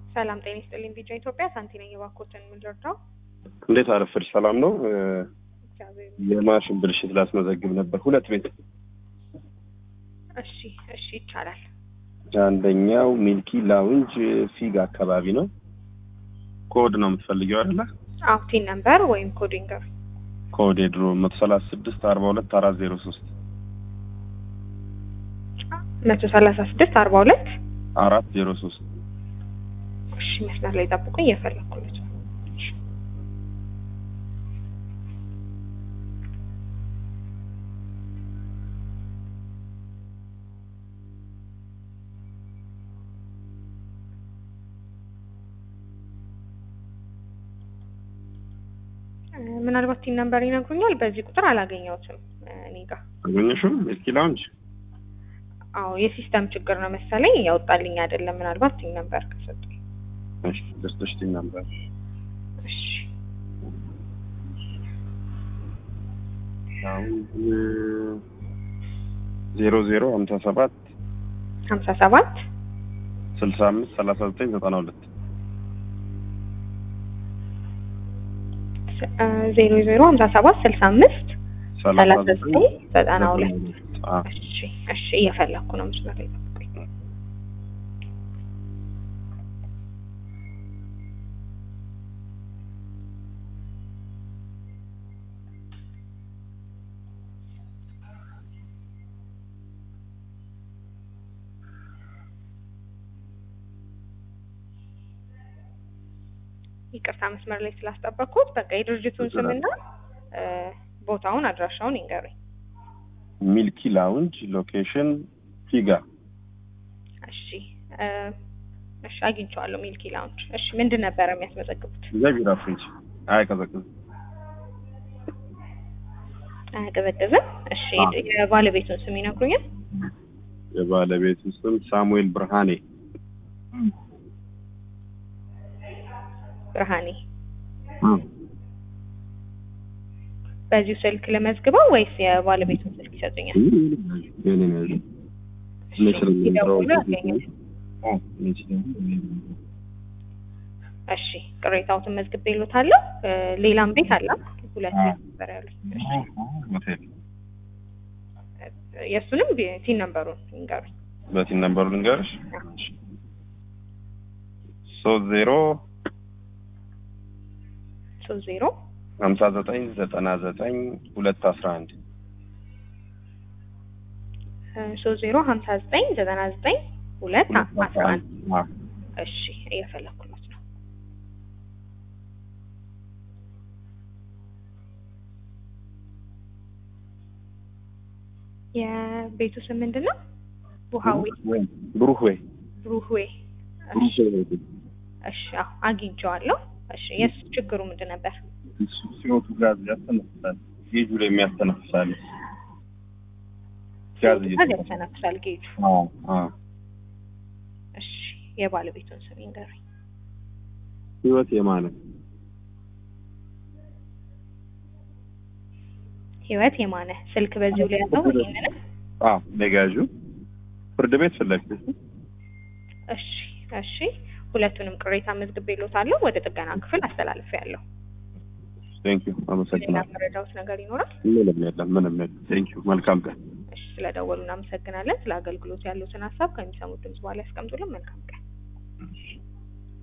ሰላም ጤና ይስጥልኝ። ቢጫ ኢትዮጵያ ሳንቲ ነኝ። የባኮትን የምንረዳው እንዴት አረፈድሽ? ሰላም ነው። እግዚአብሔር የማሽን ብልሽት ላስመዘግብ ነበር። ሁለት ቤት እሺ፣ እሺ ይቻላል። አንደኛው ሚልኪ ላውንጅ ፊግ አካባቢ ነው። ኮድ ነው የምትፈልጊው አይደለ? አዎ ቲን ነምበር ወይም ኮዲንገር ኮድ የድሮ መቶ ሰላሳ ስድስት አርባ ሁለት አራት ዜሮ ሶስት መቶ ሰላሳ ስድስት አርባ ሁለት አራት ዜሮ ሶስት እሺ መስመር ላይ ጠብቁኝ፣ እየፈለኩለት ነው። ምናልባት ቲን ነምበር ይነግሩኛል። በዚህ ቁጥር አላገኘሁትም እኔ ጋር። አገኘሽው? ሚልኪ ላውንጅ አዎ የሲስተም ችግር ነው መሰለኝ ያወጣልኝ አይደለም። ምናልባት ቲን ነምበር ከሰጡኝ። እሺ ደስቶሽ ቲም ነበር እሺ ላውንጅ ዜሮ ዜሮ ሀምሳ ሰባት ሀምሳ ሰባት ስልሳ አምስት ሰላሳ ዘጠኝ ዘጠና ሁለት ዜሮ ዜሮ ሀምሳ ሰባት ስልሳ አምስት ሰላሳ ዘጠኝ ዘጠና ሁለት አዎ እሺ እሺ እየፈለኩ ነው። መስመር ላይ ጠብቁኝ። ይቅርታ መስመር ላይ ስላስጠበቅኩት። በቃ የድርጅቱን ስምና እ ቦታውን አድራሻውን ይንገሩኝ። ሚልኪ ላውንጅ ሎኬሽን ፊጋ እሺ እ እሺ አግኝቼዋለሁ። ሚልኪ ላውንጅ። እሺ ምንድን ነበረ የሚያስመዘግቡት? ቢራ ፍሪጅ አይቀዘቅዝም አያቀዘቅዝም። እሺ አዎ። የባለቤቱን ስም ይነግሩኛል? የባለቤቱ ስም ሳሙኤል ብርሃኔ ብርሃኔ። በዚሁ ስልክ ለመዝግበው ወይስ የባለቤቱን ስልክ ይሰጡኛል? የኔ ነው ያለው። እሺ እኔ ስለምንጠራው ይደውሉ ያገኛል። አዎ፣ እኔ ስለምንጠራው እሺ ቅሬታዎትን መዝግቤልዎታለሁ። እ ሌላም ቤት አለ ሁለት አዎ። ቤት ነበር ያሉኝ። እሺ ሆቴል የእሱንም ቲን ነምበሩን ይንገሩኝ። በቲን ነምበሩ ልንገርሽ ሶስት ዜሮ ሶስት ዜሮ ሀምሳ ዘጠኝ ዘጠና ዘጠኝ ሁለት አስራ አንድ ሶስት ዜሮ ሀምሳ ዘጠኝ ዘጠና ዘጠኝ ሁለት አስራ አንድ አዎ። እሺ እየፈለኩለት ነው። የቤቱ ስም ምንድን ነው? ውሃዊ ወይ ብሩህ ወይ ብሩህዌ። ብሩህ እሺ ወይ ሆቴል እሺ አዎ አግኝቼዋለሁ። እሺ የሱ ችግሩ ምንድን ነበር? እሱ ሲወጡ ጋዝ ያስተነፍሳል። ጌጁ ላይ የሚያስተነፍሳል ጋዝ ጋዝ እየተነፈሰ ያስተነፍሳል ጌጁ። አዎ አዎ እሺ የባለቤቱን ስም ይንገሩኝ። ህይወት የማነ ህይወት የማነ ስልክ በዚሁ ላይ ያለው ይሄንንም አዎ ነጋዡ ፍርድ ቤት ፊት ለፊት እሺ እሺ ሁለቱንም ቅሬታ መዝግቤልዎታለሁ። ወደ ጥገና ክፍል አስተላልፌያለሁ። ቴንክ ዩ ሌላ አመሰግናለሁ መረዳዎት ነገር ይኖራል? ምንም የለም ምንም የለም ቴንክ ዩ መልካም ቀን እሺ ስለደወሉ እናመሰግናለን። ስለ አገልግሎት ያሉትን ሀሳብ ከሚሰሙት ድምጽ በኋላ ያስቀምጡልን። መልካም ቀን